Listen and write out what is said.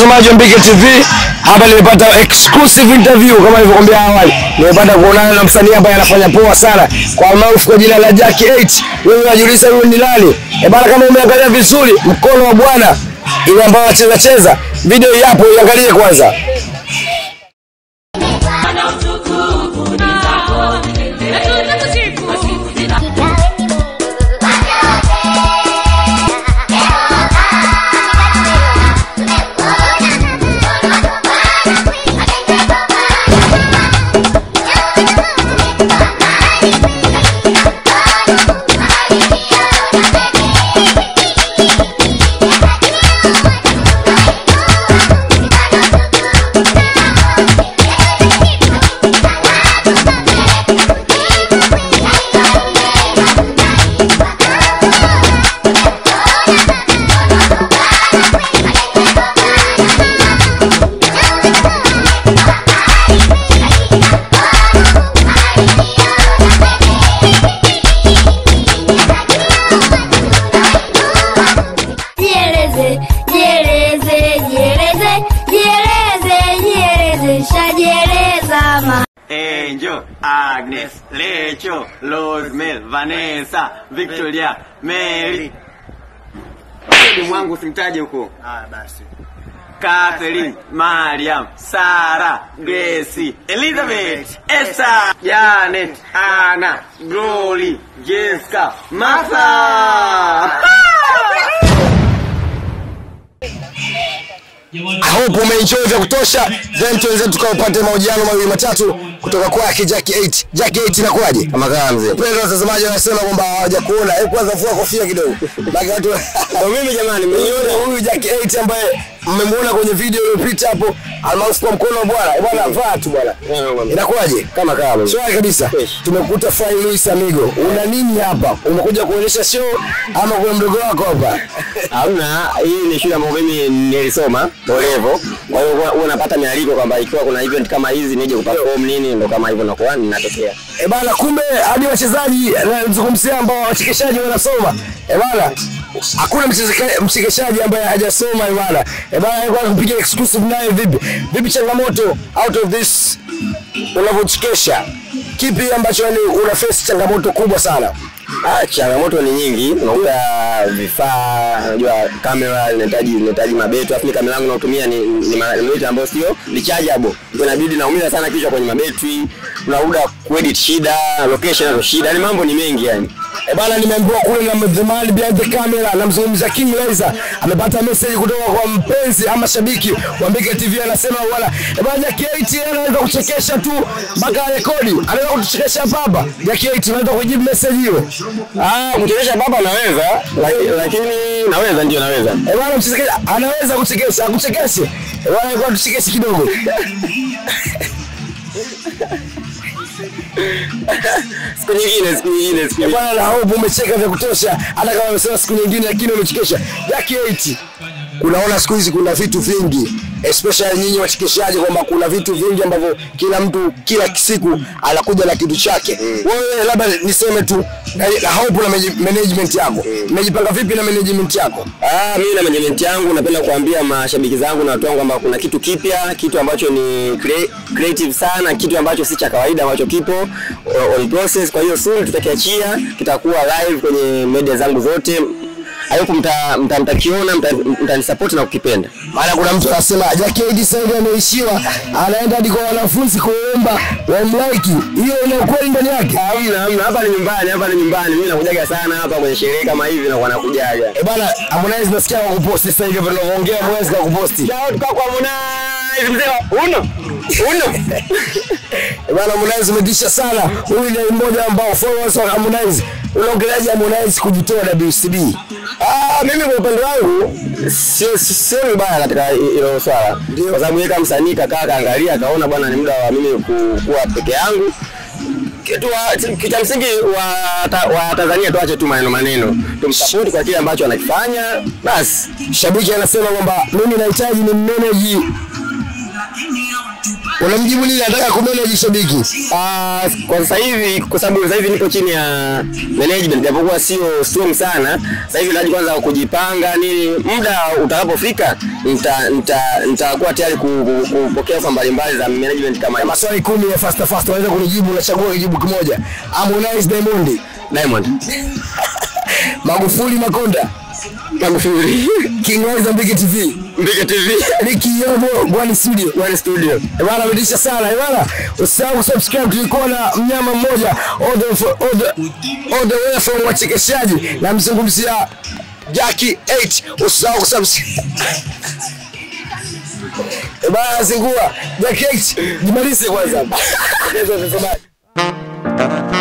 watazamaji wa Mbike TV, hapa nimepata exclusive interview kama nilivyokuambia awali. Nimepata kuonana na msanii ambaye anafanya poa sana kwa maarufu kwa jina la Jack 8. Wewe unajiuliza huyu ni nani? Eh bana, kama umeangalia vizuri mkono wa bwana ile ambayo anacheza cheza, video hii hapo, iangalie kwanza. Jieleze, jieleze, jieleze, jieleze, jieleze, shajieleza ma. Angel, Agnes, Lecho, Rosemel, Vanessa, Victoria, Mary. Ni mwangu simtaje huko. Ah, basi. Catherine, Mariam, Sarah, Gracie, Elizabeth, Esther, Janet, Anna, Glory, Jessica, Martha. I hope umeenjoy vya kutosha, then tuanze tukaupate mahojiano mawili matatu kutoka kwake Jack 8. Jack 8 inakuwaje? Kama kama mzee. Wapendwa watazamaji wanasema kwamba hawajakuona. Hebu kwanza vua kofia kidogo. Baki watu. Ndio mimi jamani, mmeniona huyu Jack 8 ambaye mmemwona kwenye video iliyopita hapo almaarufu kwa mkono wa bwana. Eh, Bwana vaa tu bwana. Inakuwaje? Kama kama. Shwari kabisa. Tumekuta Fry Luis Amigo. Una nini hapa? Umekuja kuonyesha show ama kuna mdogo wako hapa? Hamna, hii ni shule ambayo mimi nilisoma Bolevo. Kwa hiyo huwa- huwa napata mialiko kwamba ikiwa kuna event kama hizi nije kuperform nini, ndo kama hivyo nakuwa ninatokea. E bana, kumbe hadi wachezaji nazungumzia ambao wachekeshaji wanasoma. E bana, hakuna mchezeka- mchekeshaji ambaye hajasoma. E bana, e bana, alikuwa kupiga exclusive naye. Vipi vipi changamoto out of this unavyochekesha, kipi ambacho yani una face changamoto kubwa sana? Ah, changamoto ni nyingi, unakuta vifaa, unajua kamera inahitaji inahitaji mabetu, afu kamera yangu natumia ni ni ma- mabetu ambayo sio rechargeable. Kwa inabidi naumiza sana kichwa kwenye mabetri, unakuta kuedit shida, location nazo shida, yani mambo ni mengi yani. E bana, nimeambiwa kule na the man behind the camera, namzungumza King Liza, amepata message kutoka kwa mpenzi ama shabiki wa Mbike TV, anasema bwana, e bana, Jack 8 anaweza kuchekesha tu mpaka rekodi, anaweza kutuchekesha hapa hapa. Jack 8 unaweza kujibu message hiyo? Ah, kuchekesha baba naweza, laki- lakini naweza ndio naweza. E bana, mchekesha anaweza kuchekesha, akuchekeshe. E bana, kwa tuchekeshe kidogo. Siku nyingine, siku nyingine, siku E nyingine. bana, na hope umecheka vya kutosha, hata kama umesema siku nyingine, lakini umechekesha. Jack 8 unaona siku hizi kuna vitu vingi especially nyinyi wachekeshaji kwamba kuna vitu vingi ambavyo kila mtu kila siku anakuja na kitu chake wewe labda niseme tu na, na hope na manage- management yako mmejipanga vipi na management yako Ah, mimi na management yangu napenda kuambia mashabiki zangu na watu wangu kwamba kuna kitu kipya, kitu ambacho ni crea- creative sana, kitu ambacho si cha kawaida ambacho kipo uh, on process. Kwa hiyo soon tutakiachia, kitakuwa live kwenye media zangu zote. Hayo mta mta- mtakiona, mta- mtanisupport na kukipenda. maana kuna mtu anasema Jack 8 sasa hivi ameishiwa anaenda hadi kwa wanafunzi kuomba wamlike hiyo ina ukweli ndani yake Hamna, hamna, hapa ni nyumbani, hapa ni nyumbani. Mimi nakujaga sana hapa kwenye sherehe kama hivi na wanakujaga. Eh bana Harmonize nasikia kwa kuposti sasa hivi tunavyoongea Harmonize kwa kuposti Shout kwa Harmonize mzee. Uno. Uno. Eh bana Harmonize umetisha sana huyu ni mmoja ambao followers wa Harmonize unaongeleaje Harmonize kujitoa WCB Ah, mimi kwa upande wangu sio sio vibaya katika hilo swala, kwa sababu yeye kama msanii kakaa kaangalia akaona bwana, ni muda wa mimi ku- kuwa peke yangu. Kitu wa- kitu cha msingi wa, ta, wa Tanzania tuache tu maneno maneno, tumsapoti kwa kile ambacho anakifanya basi. shabiki anasema kwamba mimi nahitaji ni manage Unamjibu nini? Nataka kumanage shabiki. Ah, kwa sasa hivi kwa sababu sasa hivi nipo chini ya management japokuwa sio strong sana. Sasa hivi naji kwanza kujipanga nini, muda utakapofika nita nita nitakuwa tayari ku- ku- kupokea ofa mbalimbali za management kama hiyo. Maswali kumi ya fast fast unaweza kunijibu, unachagua kijibu kimoja. Harmonize Diamond, Diamond. Magufuli Makonda, Magufuli. King Wise Mbiki TV, Mbike TV. Ricky Yobo, Gwani Studio. One studio. Eh, Bwana ametisha sana eh, bwana. Usisahau subscribe, tulikuwa na mnyama mmoja all the for- all the all the way from wachekeshaji na mzungumzia Jackie 8. Usisahau kusubscribe. Eh, bwana zingua Jackie 8. Jimalize kwanza. Ongeza mtazamaji.